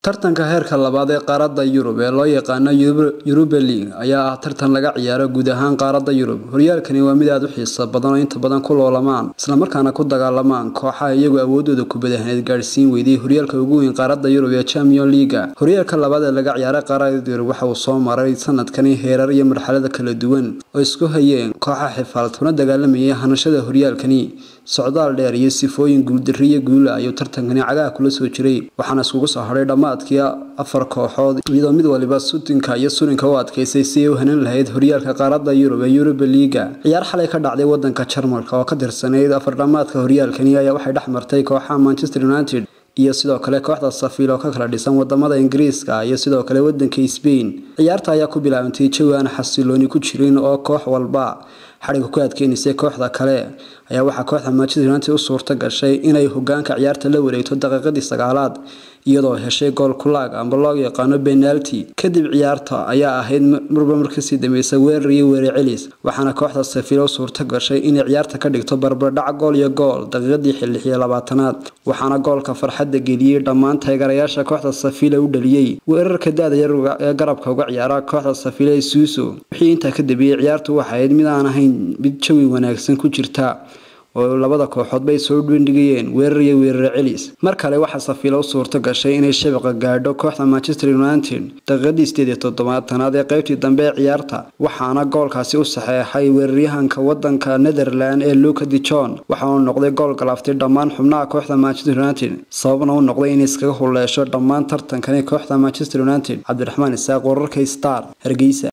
tartanka heerka labaad ee qaaradda yurub ee loo yaqaano yuruba league ayaa ah tartan laga ciyaaro guud ahaan qaaradda yurub horyaalkani waa mid aada u xiiso badan oo inta badan ku loolamaan islamarkaana ku dagaalamaan kooxaha iyagu awoodooda kubadahaneed gaadhsiin weydey horyaalka ugu weyn qaaradda yurub ee champion leaga horyaalka labaad ee laga ciyaaray qaaradda yurub waxa uu soo maray sanadkani heerar iyo marxalada kala duwan oo isku hayeen kooxa xifaald kuna dagaalamayay hanashada horyaalkani socdaal dheer iyo sifooyin guuldari iyo guula ayuu tartankani cagaha kula soo jiray waxaana iskugu soo hadhay dhammaadkii afar kooxood iyadoo mid waliba sutinka iyo surinka u adkaysay si ay u hanan lahayd horyaalka qaaradda yurub ee yuruba liiga ciyaar xalay ka dhacday wadanka jarmalka oo ka tirsanayd afar dhammaadka horyaalkani ayaa waxay dhex martay kooxaha manchester united iyo sidoo kale kooxda safiil oo ka kala dhisan wadamada ingiriiska iyo sidoo kale wadanka sbain ciyaarta ayaa ku bilaabantay jawi aan xasilooni ku jirin oo koox walba xadhiga ku adkeynaysay kooxda kale ayaa waxaa kooxda manchester united u suurta gashay inay hogaanka ciyaarta la wareegto daqiiqadii sagaalaad iyadoo heshay gool kulaag amba loo yaqaano benalti kadib ciyaarta ayaa ahayd marba markasii dambeysay weerar iyo weerar celis waxaana kooxda safiil u suurta gashay inay ciyaarta ka dhigto barbardhac gool iyo gool daqiiqadii xilix iyo labaatanaad waxaana goolka farxadda geliyey dhammaan taageerayaasha kooxda safiila u dhaliyey weerarka da-da yar ee garabka uga ciyaara kooxda safiila ee suuso wixii intaa ka dambeeyey ciyaartu waxay ahayd mid aan ahayn mid jawi wanaagsan ku jirta oo labada kooxood bay soo dhindhigayeen weerar iyo weerar celis mar kale waxaa safiila u suurto gashay inay shabaqa gaadho kooxda manchester united daqiiqadii sideed iyo toddobaatanaad ee qeybtii dambe ee ciyaarta waxaana goolkaasi u saxeexay weeraryahanka wadanka netherland ee luka de john waxa uu noqday gool galaaftay dhammaan xubnaha kooxda manchester united sababna u noqday inay iskaga huleesho dhammaan tartankani kooxda manchester united cabdiraxmaan isaaq wararka star hargeysa